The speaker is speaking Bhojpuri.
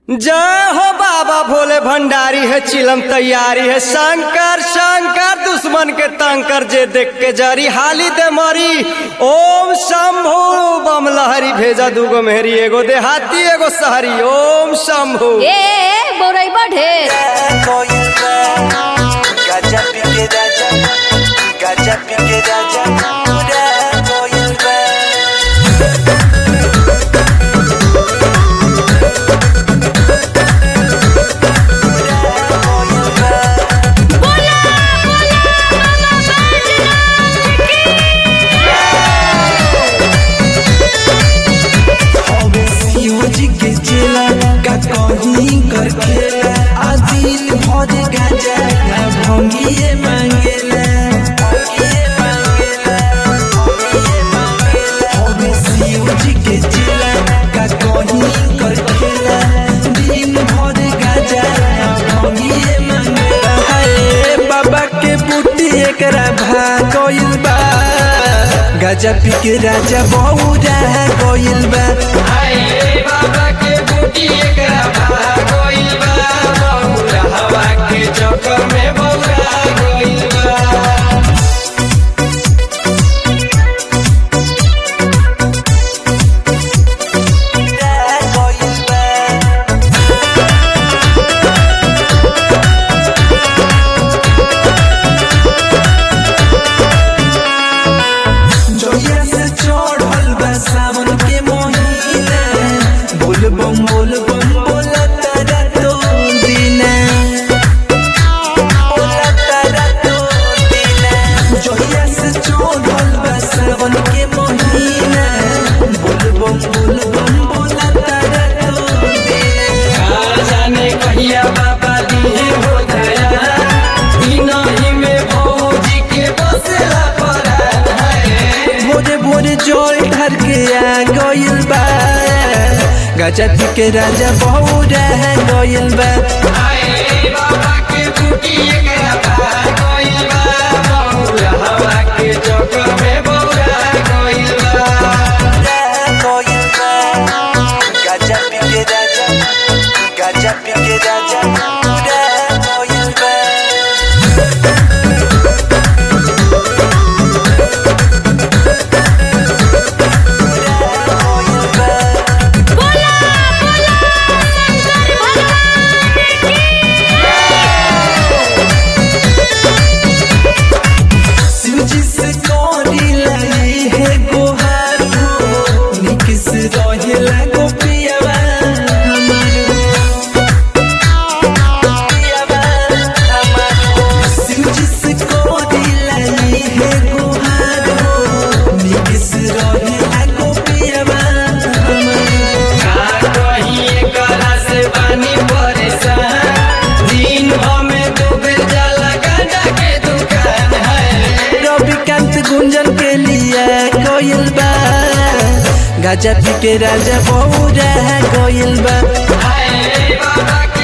जय हो बाबा भोले भंडारी है चिलम तैयारी है शंकर शंकर दुश्मन के तंकर जे देख के जरी हाली दे मरी ओम शंभु बम लहरी भेजा दूगो मेहरी एगो देहाती एगो शहरी ओम शंभु ए बौराई ढेर Gacha pique raja, gacha pique raja, pura coyunga. जी के चेला का कहीं कर खेला आदिल भर गाजा ना भंगिए मांगेला भंगिए मांगेला भंगिए मांगेला हमें शिव जी के चेला का कहीं कर खेला दिन भर गाजा ना भंगिए मांगेला हाय बाबा के बूटी एकरा भागोइल बा गाजा पी के राजा बहुरा गोइल बा जोया से चढ़ल बा सावन के महीना बोल बम बोल बम बोला तारा तो दीना बोला तारा तो दीना जोया से चढ़ल बा सावन के महीना बोल बम बोल बम बोला तारा तो दीना जाने कहिया बाबा दिए हो दया इनही में भौजी के बसेला परान है भोरे भोरे जोल ढर के आ गइल बा गजा पी के राजा बहुरा गइल बा आए बाबा के बूटी एकरा भाग गइल बा बौरा हवा के चक्कर में बौरा गइल बा गजा पी के राजा गजा पी के राजा पूरा गइल बा शिवजी से कोरी लाई है गोहार हो निक से रहेला गोपियावा हमारो गोपियावा हमारो शिवजी से कोरी लाई है गोहार हो निक से रहेला गोपियावा हमारो का कहीं एकरा से बानी परेशान दिन हमें डूबे जाला गांजा के दुकान है रविकांत गुंजन के लिए कोयल बा गाजा पी के राजा बहुरा कोयल बा आए बाबा